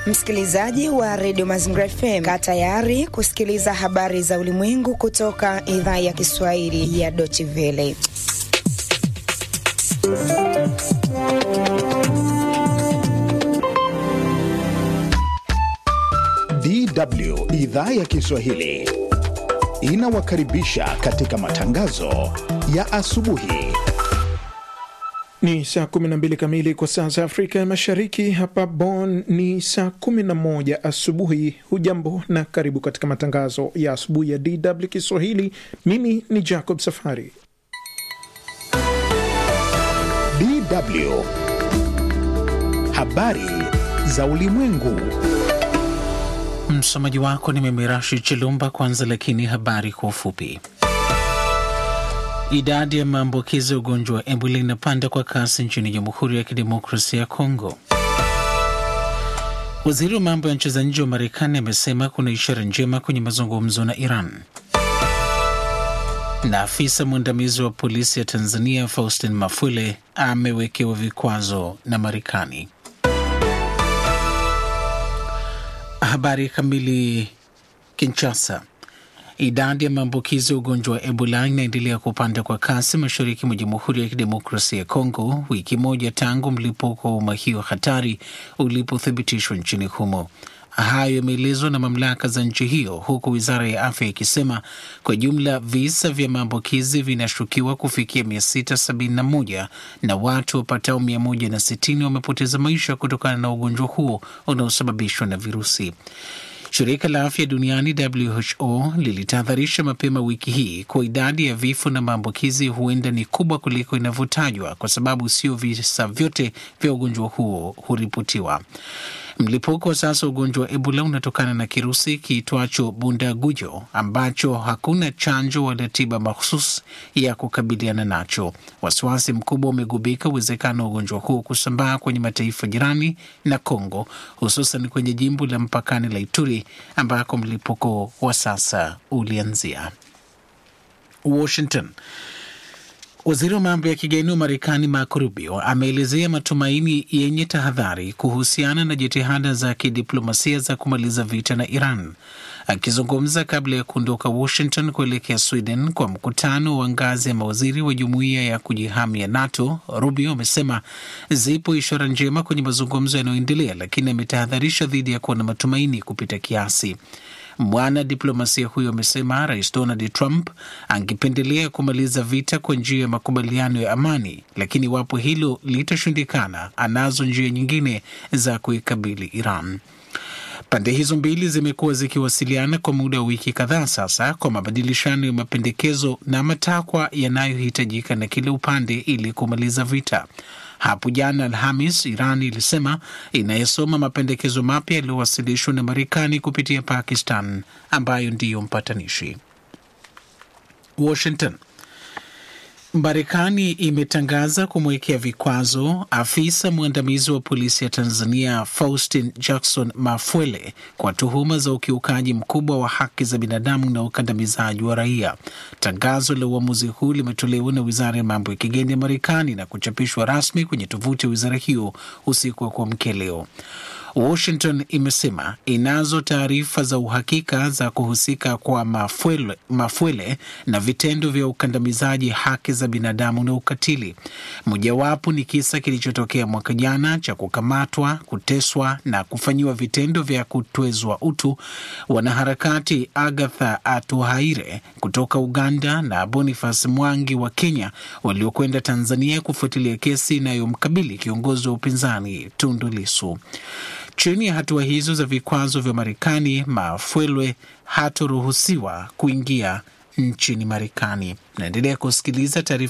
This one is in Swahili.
Msikilizaji wa redio Mazingira FM, kaa tayari kusikiliza habari za ulimwengu kutoka idhaa ya Kiswahili ya Deutsche Welle. DW idhaa ya Kiswahili inawakaribisha katika matangazo ya asubuhi. Ni saa 12 kamili kwa saa za Afrika ya Mashariki. Hapa Bonn ni saa 11 asubuhi. Hujambo na karibu katika matangazo ya asubuhi ya DW Kiswahili. Mimi ni Jacob Safari. DW habari za ulimwengu. Msomaji wako ni mimi Rashid Chilumba. Kwanza lakini habari kwa ufupi. Idadi ya maambukizi ya ugonjwa wa Ebola inapanda kwa kasi nchini Jamhuri ya Kidemokrasia ya Kongo. Waziri wa mambo ya nchi za nje wa Marekani amesema kuna ishara njema kwenye mazungumzo na Iran. Na afisa mwandamizi wa polisi ya Tanzania Faustin Mafwele amewekewa vikwazo na Marekani. Habari kamili. Kinshasa. Idadi ya maambukizi ya ugonjwa wa Ebola inaendelea kupanda kwa kasi mashariki mwa Jamhuri ya Kidemokrasia ya Kongo, wiki moja tangu mlipuko wa homa hiyo hatari ulipothibitishwa nchini humo. Hayo yameelezwa na mamlaka za nchi hiyo, huku wizara ya afya ikisema kwa jumla visa vya maambukizi vinashukiwa kufikia 671 na watu wapatao 160 wamepoteza maisha kutokana na ugonjwa huo unaosababishwa na virusi. Shirika la afya duniani WHO lilitahadharisha mapema wiki hii kuwa idadi ya vifo na maambukizi huenda ni kubwa kuliko inavyotajwa kwa sababu sio visa vyote vya ugonjwa huo huripotiwa. Mlipuko wa sasa wa ugonjwa wa Ebola unatokana na kirusi kiitwacho bundagujo ambacho hakuna chanjo wala tiba mahususi ya kukabiliana nacho. Wasiwasi mkubwa umegubika uwezekano wa ugonjwa huu kusambaa kwenye mataifa jirani na Kongo, hususan kwenye jimbo la mpakani la Ituri ambako mlipuko wa sasa ulianzia. Washington. Waziri wa mambo ya kigeni wa Marekani Marco Rubio ameelezea matumaini yenye tahadhari kuhusiana na jitihada za kidiplomasia za kumaliza vita na Iran. Akizungumza kabla ya kuondoka Washington kuelekea Sweden kwa mkutano wa ngazi ya mawaziri wa jumuiya ya kujihami ya NATO, Rubio amesema zipo ishara njema kwenye mazungumzo yanayoendelea, lakini ametahadharisha dhidi ya kuwa na matumaini kupita kiasi. Mwana diplomasia huyo amesema Rais Donald Trump angependelea kumaliza vita kwa njia ya makubaliano ya amani, lakini iwapo hilo litashindikana, anazo njia nyingine za kuikabili Iran. Pande hizo mbili zimekuwa zikiwasiliana kwa muda wa wiki kadhaa sasa kwa mabadilishano ya mapendekezo na matakwa yanayohitajika na kila upande ili kumaliza vita. Hapo jana Alhamis, Iran ilisema inayesoma mapendekezo mapya yaliyowasilishwa na Marekani kupitia Pakistan, ambayo ndiyo mpatanishi. Washington. Marekani imetangaza kumwekea vikwazo afisa mwandamizi wa polisi ya Tanzania Faustin Jackson Mafwele kwa tuhuma za ukiukaji mkubwa wa haki za binadamu na ukandamizaji wa raia. Tangazo la uamuzi huu limetolewa na wizara ya mambo ya kigeni ya Marekani na kuchapishwa rasmi kwenye tovuti ya wizara hiyo usiku wa kuamkia leo. Washington imesema inazo taarifa za uhakika za kuhusika kwa Mafwele, Mafwele na vitendo vya ukandamizaji haki za binadamu na ukatili. Mojawapo ni kisa kilichotokea mwaka jana cha kukamatwa, kuteswa na kufanyiwa vitendo vya kutwezwa utu wanaharakati Agatha Atuhaire kutoka Uganda na Boniface Mwangi wa Kenya waliokwenda Tanzania kufuatilia kesi inayomkabili kiongozi wa upinzani Tundu Lissu. Chini ya hatua hizo za vikwazo vya Marekani, Mafwelwe hatoruhusiwa kuingia nchini Marekani. Naendelea kusikiliza taarifa